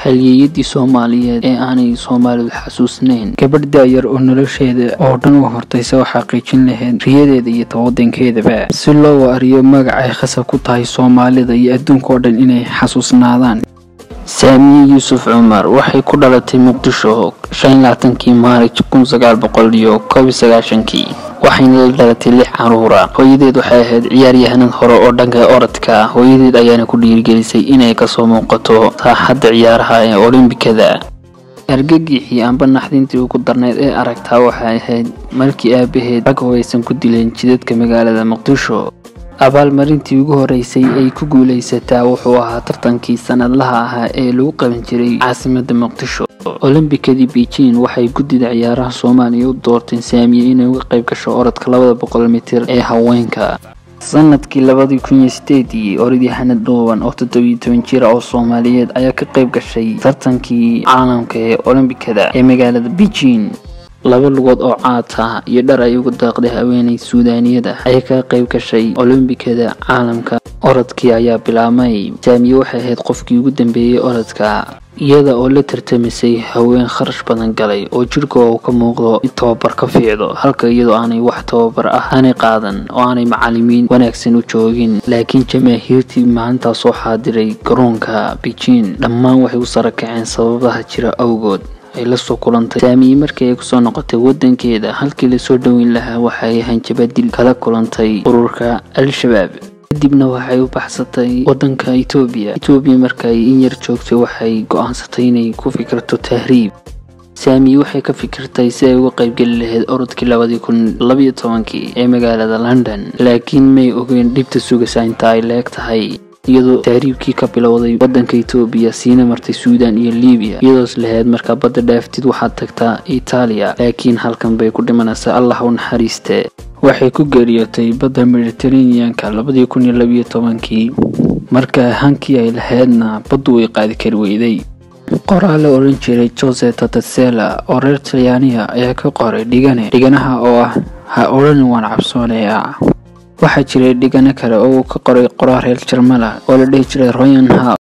halyeeyadii soomaaliyeed ee aanay soomaalidu xasuusnayn gabadh daayar oo nolosheeda oo dhan u hortaysa oo xaqiijin lahayd riyadeeda iyo tawadankeedaba si loo waariyo magacay khasab ku tahay soomaalida iyo adduunka oo dhan inay xasuusnaadaan saamiye yuusuf cumar waxay ku dhalatay muqdisho kii maarij kii waxayna la dhalatay lix caruura hooyadeed waxay ahayd ciyaaryahanad hore oo dhanka orodka hooyadeed ayaana ku dhiirigelisay inay kasoo muuqato saaxadda ciyaaraha ee olombikada argagixii amba naxdintii ugu darnayd ee aragtaa waxay ahayd markii aabaheed rag hubaysan ku dileen jidadka magaalada muqdisho abaalmarintii ugu horeysay ay ku guulaysataa wuxuu ahaa tartankii sanadlaha ahaa ee lagu qaban jiray caasimada muqdisho olombikadii beijing waxay guddida ciyaaraha soomaaliya u doorteen saamiye inay uga qayb gasho orodka labada boqol mitir ee haweenka sanadkii labadii kun iyo sideedii orodyahanad dhuuban oo toddobiyo toban jira oo soomaaliyeed ayaa ka qayb gashay tartankii caalamka ee olombikada ee magaalada beijing laba lugood oo caata iyo dhar ay ugu daaqday haweenay suudaaniyada ayaa ka qayb gashay olombikada caalamka orodkii ayaa bilaabmay saamiye waxay ahayd qofkii ugu dambeeyey orodka iyada oo la tartamisay haween kharash badan galay oo jirhkooda uu ka muuqdo in tababar ka fiicdo halka iyadoo aanay wax tababar ah aanay qaadan oo aanay macalimiin wanaagsan u joogin laakiin jamaahiirtii maalintaa soo xaadiray garoonka beijing dhammaan waxay u sara kaceen sababaha jira awgood ay lasoo kulantay saamiye markii ay kusoo noqotay wadankeeda halkii lasoo dhoweyn lahaa waxay hanjabadil kala kulantay ururka al-shabaab kadibna waxay u baxsatay wadanka etoobiya etoobiya markaay in yar joogtay waxay go-aansatay inay ku fikirto tahriib saamiye waxay ka fikirtay si ay uga qaybgeli lahayd orodkii labadii kun labayo tobankii ee magaalada london laakiin may ogeyn dhibta sugaysa inta ay leeg tahay iyadoo tahriibkii ka bilowday wadanka etoobiya siina martay suudan iyo libiya iyadoos lahayd markaa badda dhaaftid waxaad tagtaa itaaliya laakiin halkan bay ku dhimanaysaa allah u naxariiste waxay ku geeriyootay badda mediteraneanka labadii kun iyo labiyo tobankii marka hankii ay lahaydna baddu way qaadi kari weyday qoraa la odhan jiray jose tatasela oo reer talyaaniya ayaa ka qoray dhigane dhiganaha oo ah ha odhanin waan cabsoonayaa waxaa jiray dhigano kale oo uu ka qoray qoraa reer jarmala oo la dhihi jiray royan ha